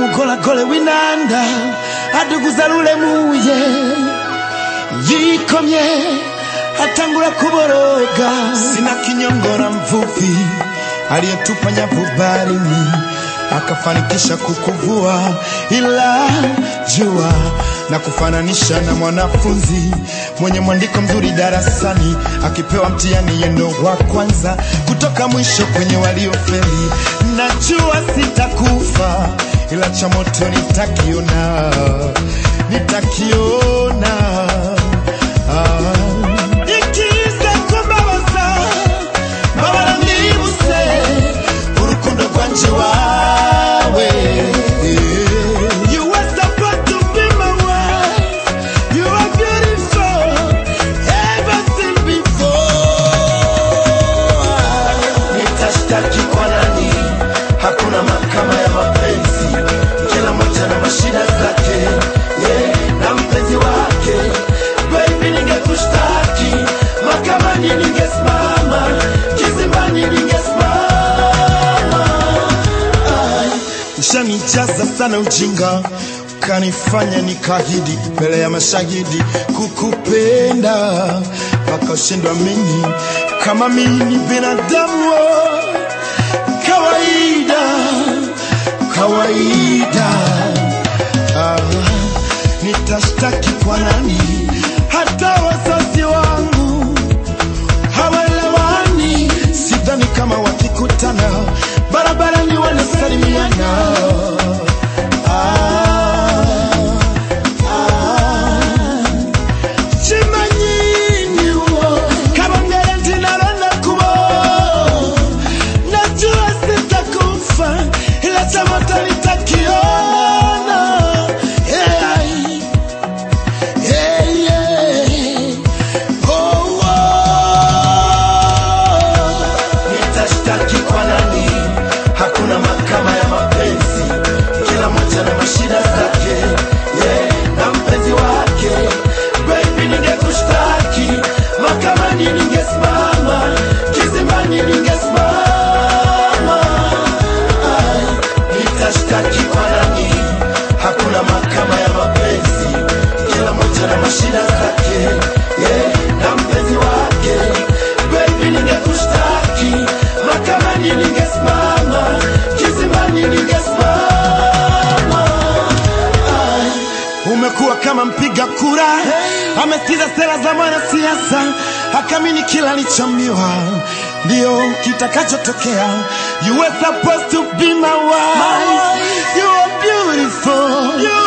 umugolagole w'inanda aduguza rulemuye yikomye atangura kuboroga sina kinyongora mvuvi aliyetupa nyavu baharini akafanikisha kukuvua ila jua na kufananisha na mwanafunzi mwenye mwandiko mzuri darasani akipewa mtihani yendo wa kwanza kutoka mwisho kwenye waliofeli najua sitakufa ila cha moto nitakiona nitakiona ah. Ikiza kumbabaza mbabara nibuse urukundo rwanje wawe You were supposed to be my wife You are beautiful Everything before Nitashtaki kwa nani Hakuna mahakama ya mapenzi Kila moja na mashida zake yeah, na mpenzi wake Baby ningekushtaki Mahakamani ningesimama Kizimbani ningesimama Ushanijaza sana ujinga ukanifanya nikahidi mbele ya mashahidi kukupenda mpaka ushindwa mimi kama mimi binadamu kawaida kawaida ah, nitashtaki kwa nani hata wazazi wangu hawelewani sidhani kama wakikutana barabarani wanasalimiana ah, ah. Chimanyi uwo, kabongere ndinalonda kubo najua sitakufa ila cha moto nitakiona yeah. Yeah, yeah. Oh, oh. Nitashtaki kwa nani? Hakuna mahakama ya mapenzi, kila moja na mashida zake yeah, na mpenzi wake. Baby, ningekushtaki mahakamani, ningesimama kizimbani, ningesimama Ai, nitashtaki kwa nani? Hakuna mahakama ya mapenzi, kila moja na mashida zake yeah, na mpenzi wake. Baby, ningekushtaki mahakamani, ningesimama kizimbani, ningesimama Ai, umekuwa kama mpiga kura amesikiza sera za mwanasiasa akamini kila alichoambiwa ndio kitakachotokea you were supposed to be my wife you are beautiful you